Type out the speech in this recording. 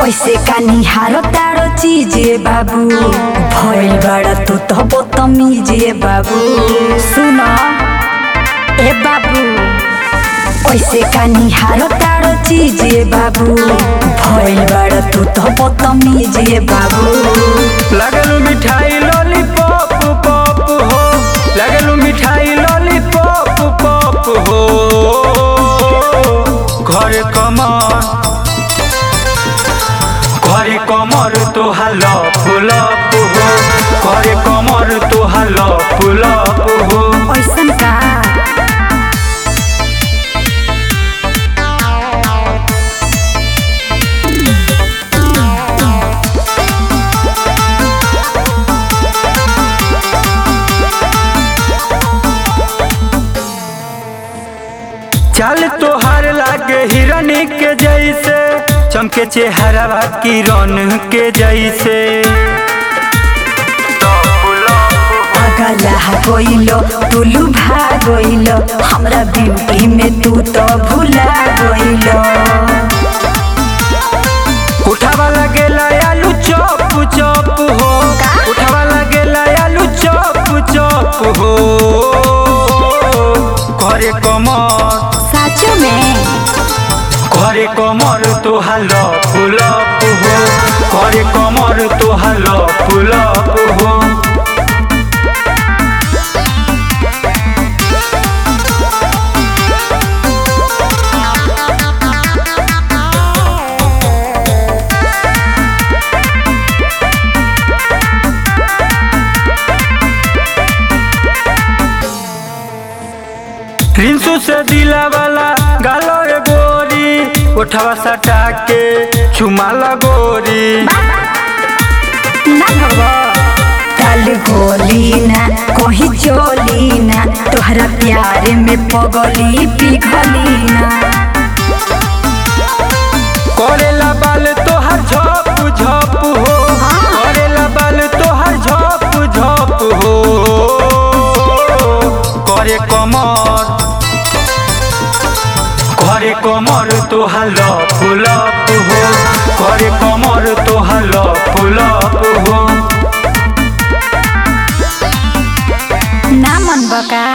ऐसे का निहारो तारो चीजे बाबू भइल बड़ा तू तो बदतमीजे बाबू सुन ए बाबू ऐसे का निहारो तारो चीजे बाबू भइल बड़ा तू तो बदतमीजे बाबू लगलू मिठाई लॉलीपॉप पॉप हो लगलू मिठाई लॉलीपॉप पॉप हो घरे कमर घरे कमर तोहार लप लप हो घरे कमर तोहार लप लप हो ऐसन का चल तोहार लागे हिरन के जैसे चमके चेहरा किरण के जैसे अगला गइलो टुलू भागइलो हमरा ब्यूटी में तू तो भुला गइलो उठावा लगेला आलू चॉप चॉप हो उठावा लगेला आलू चॉप चॉप हो घरे कमर साचो में घरे कमर तोहार लप लप हो घरे कमर तोहार लप लप हो रिंसू से दिला वाला गालो रे गोरी उठवा सटा के चुमा लगोरी ना भगो तल गोली ना कहीं चोली ना तोहरा प्यार में पगली पिघली ना करेला बाल तोहर झप झप हो करेला बाल तोहर झप झप हो करे कमर करे कमर तोहार लप लप हो करे कमर तोहार लप लप हो ना मन बका